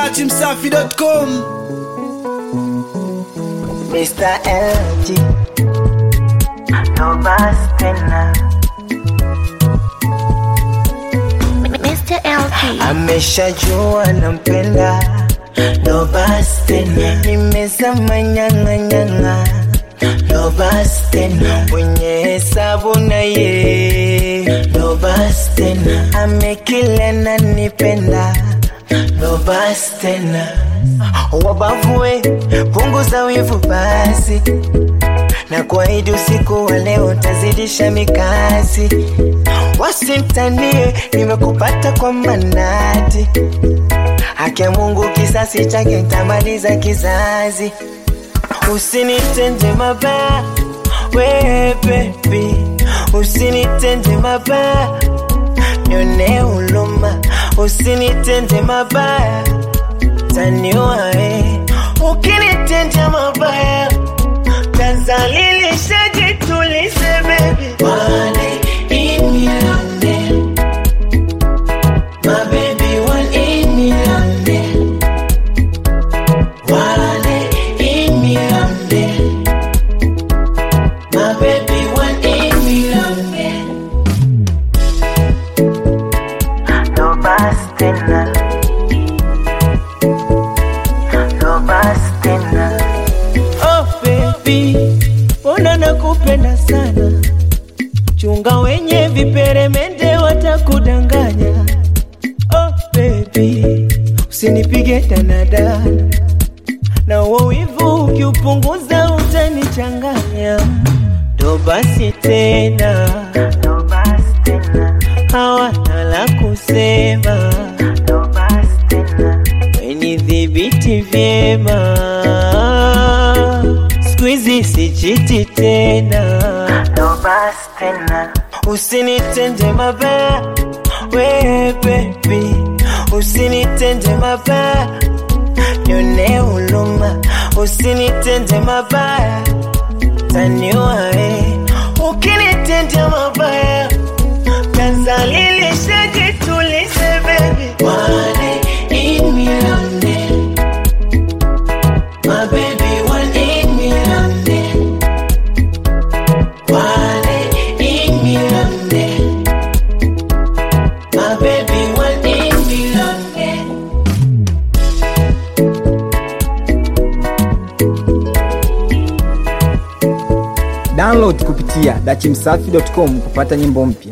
dachimsafi.com Mr. LG No basi tena Mr. LG. ameshajua nampenda No basi tena nimezama nyang'anyang'a No basi tena mwenye hesabu na ye No basi tena amekila na nipenda No basi tena wabavue punguza wivu basi na kuahidi usiku wa leo tazidisha mikasi wasimtanie nimekupata kwa manati haki ya mungu kisasi chake tamaliza kizazi usinitende mabaya we bebi usinitende mabaya nione huluma usinitende mabaya taniwae ukinitendea mabaya tazalilisha jitulize bebi Wale in me London My baby one in me London Wale in me London My baby one in me London No basi tena No basi tena Oh baby, mbona nakupenda sana, chunga wenye viperemende watakudanganya. Oh baby, usinipige danadana na uo wivu ukiupunguza utanichanganya. Ndo basi tena, ndo basi tena, hawana la kusema. Ndo basi tena, wenidhibiti vyema skuizi sichiti tena no basi tena usinitende mabaya we bebi usinitende mabaya nione huluma usinitende mabaya taniwae ukinitendea mabaya tazalilisha jitulize bebi wale in me London My baby one in me London Wale in me London My baby one in me London Download kupitia dachimsafi.com kupata nyimbo mpya.